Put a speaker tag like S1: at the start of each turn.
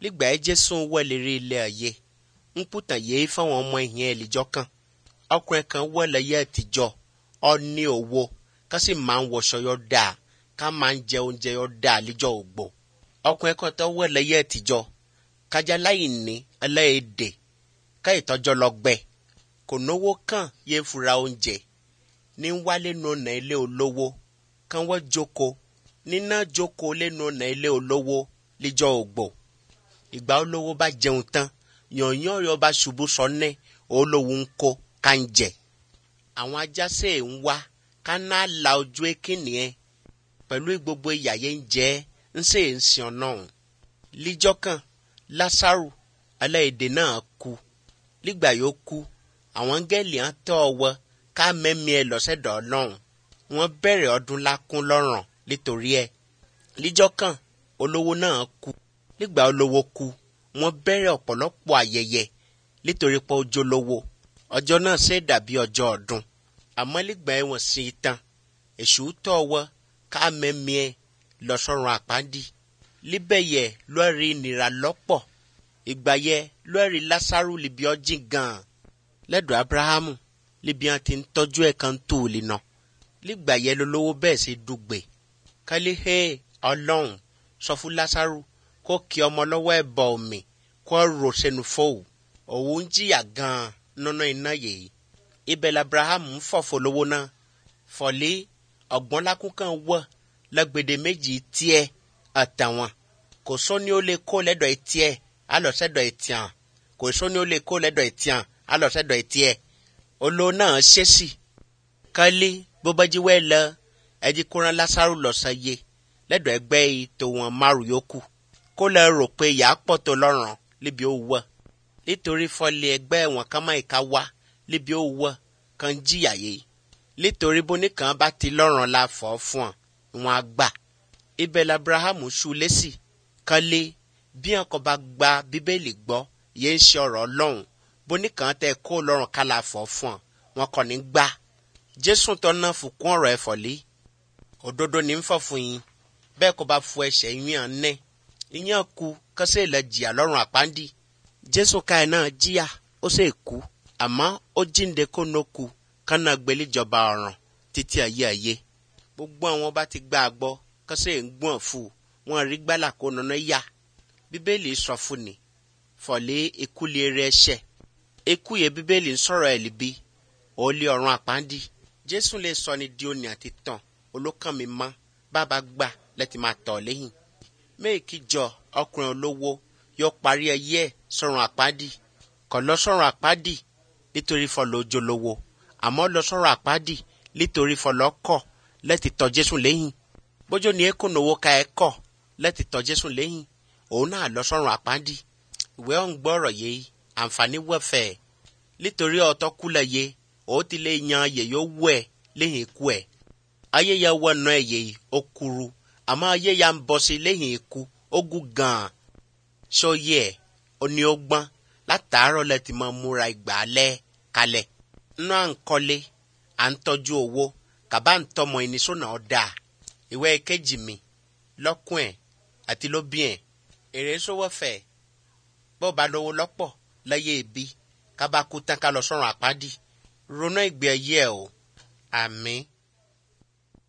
S1: lígbà ẹ jésù wẹ̀lérí ilé ayé ń pùtàn yéé fáwọn ọmọ ìyẹn ẹ̀lìjọ́ kan ọkùnrin kan wẹ̀lẹ̀ yẹ àtijọ́ ọ ní owó ká sì máa ń wọṣọ yọ dáa ká máa ń jẹ oúnjẹ yọ dáa líjọ́ ògbó ọkùnrin kan tó wẹ̀lẹ̀ yẹ àtijọ́ kájà láì ní ẹlẹ́ẹ̀dẹ̀ ká ìtọ́jọ́ lọ gbẹ kò náwó kàn yé fura oúnjẹ ní wálé nu ọ̀nà ilé olówó kán wọ́n jókòó níná jókòó lẹ́nu ọ̀nà ilé olówó líjọ́ ògbó ìgbà olówó bá jẹun tán yànyàn yọ bá ṣubú sọnẹ olówó ń kó ká ń jẹ àwọn ajásẹ ń wá ká ná la ojú ekínì ẹ pẹ̀lú gbogbo ìyàyé ń jẹ ń sè ń sìn ọ̀nà líjọ́ kan lásàrù aláìdè náà kú nígbà yóò kú àwọn gẹ́lì hàn tọ́ ọwọ́ ká mẹ́mí ẹ lọ́sẹ̀dọ̀ ọlọ́run wọ́n bẹ̀rẹ̀ ọdún lákún lọ́rùn nítorí ẹ líjọ́ kan olówó náà kú nígbà olówó kú wọ́n bẹ̀rẹ̀ ọ̀pọ̀lọpọ̀ ayẹyẹ nítorí pé ó jólówó ọjọ́ náà ṣe dàbí ọjọ́ ọdún àmọ́ nígbà ẹ̀wọ̀n sí i tán èṣù tọ́ ọwọ́ ká mẹ́mí ẹ lọ́sọ̀rùn àpáńdì líbẹ̀ yẹ lọ́ọ̀rì ìnira lọ́pọ̀ ìgbà yẹ lọ́ọ̀rì lásàrù libi ọjìn gan-an lẹ́dọ̀ abrahamu libi hàn ti ń tọ́jú ẹ̀ kan tó o lè nà nígbà yẹ lólówó bẹ́ẹ̀ ṣe dùgbẹ̀ kálí hé ọlọ́run sọ fún lásàrù kó kí ọmọ lọ́wọ́ ẹ̀ bọ̀ omi kó rò sẹ́nu fóòwù òun ń jìyà gan-an nínú iná yìí ibẹ̀ labrahamu ń fọ̀fọ̀ lówó náà fọ̀lé ọ̀gbọ́n lákún kan wọ̀ lẹ́gbẹ̀dẹ̀ méjì tiẹ̀ àtàwọn kò sóni ó lè kó lẹ́dọ̀ tiẹ̀ alọ́sẹ̀dọ̀ tiẹ̀ kò sóni ó lè kó lẹ́dọ̀ tiẹ̀ alọ́sẹ̀dọ̀ tiẹ̀ olóò náà ṣèṣì kálí bó bá jí wẹ́ lọ ẹjí kóran lásàrò lọ́sàn yé lẹ́dọ̀ ẹgbẹ́ yìí tó wọn márùn yòókù kó lẹ rò pé ìyá pọ̀ tó lọ́rùn níbi ó wọ̀ nítorí fọlẹ̀ ẹgbẹ́ wọn kan máa ìka wá níbi ó wọ̀ kan jìyà yìí nítorí bóníkan bá ti lọ́rùn la fọ́ fún ọ wọn á gbà ibẹ̀ labrahamu ṣu lẹ́sì kan lé bí wọn kò bá gba bíbélì gbọ́ yẹn ń ṣe ọ̀rọ̀ ọlọ́run bóníkan tẹ kó lọ́rùn ká la fọ́ fún ọ wọn kò ní gbà jésù tó ná fòkún ọ̀rọ̀ ẹ̀fọ́ lé òdodo ní ń fọ̀ fún yín bẹ́ẹ̀ kò bá fu ẹ̀ṣẹ̀ yín hàn nẹ́ ìyẹn ku kọ́sẹ́ ilẹ̀ jìyà lọ́rùn àpáńdì jésù káyọ̀ náà jìyà ó sì kú àmọ́ ó jíǹde kó nó ku kánà gbẹlẹ́jọba ọ̀ràn títí ayé ayé gbogbo àwọn bá ti gbà gbọ́ kọ́sẹ́ ń gbọ̀n fún wọn rí gbálà kó nana yá bíbélì sọ fún ni fọ̀lẹ́ ikú lè rẹ ẹ̀ṣẹ̀ ikú yẹ bíbélì ń sọ̀rọ̀ ẹ̀ líbi ó lé ọ̀run àpáńdì jésù lè sọ ni di òní àti tàn olókàn mi mọ́ bàbá gbà lẹ́tì máa tọ̀ lẹ́yìn méèkì jọ ọkùnrin olówó yóò parí ẹyẹ ẹ̀ sọ̀run àpáńdì kò lọ sọ̀run àpáńdì nítorí fọlọ́ ojúlówó àmọ́ lọ sọ̀run àpáńdì nítorí fọlọ́ kọ̀ lẹ́tì tọ̀ jésù lẹ́yìn bójú ni ekun owó ka ẹ kọ̀ lẹ́tì tọ̀ jésù lẹ́yìn òun náà lọ sọ̀run àpáńdì ìwé ọ̀hún gbọ́rọ̀ yìí àǹfààní wẹ̀fẹ̀ nítorí ọ̀tọ́ kúlẹ̀ yé ó ti lè yan yèyó wú ẹ̀ lẹ́yìn ikú ẹ̀ ayé ya wọ ọ̀nà ẹ̀ yìí ó kúrú àmọ́ ayé ya ń bọ̀ sí lẹ́yìn ikú ó gùn gan-an sọ́yẹ́ ẹ̀ ó ní ó gbọ́n látàárọ̀ lẹ́ ti máa múra ìgbà alẹ́ kalẹ̀ nínú à ń kọ́lé à ń tọ́jú owó kàbá ń tọmọ ẹni sọ́nà ọ̀dà ìwé kejì mi lọ́kùn ẹ̀ àti lóbi ẹ̀ èrè sówó fẹ̀ bó ba lówó lọ́pọ̀ láyé ibi kábàkú tán ká lọ sọ́run àpáàdì ronú ìgbé ayé ẹ̀ o àmín.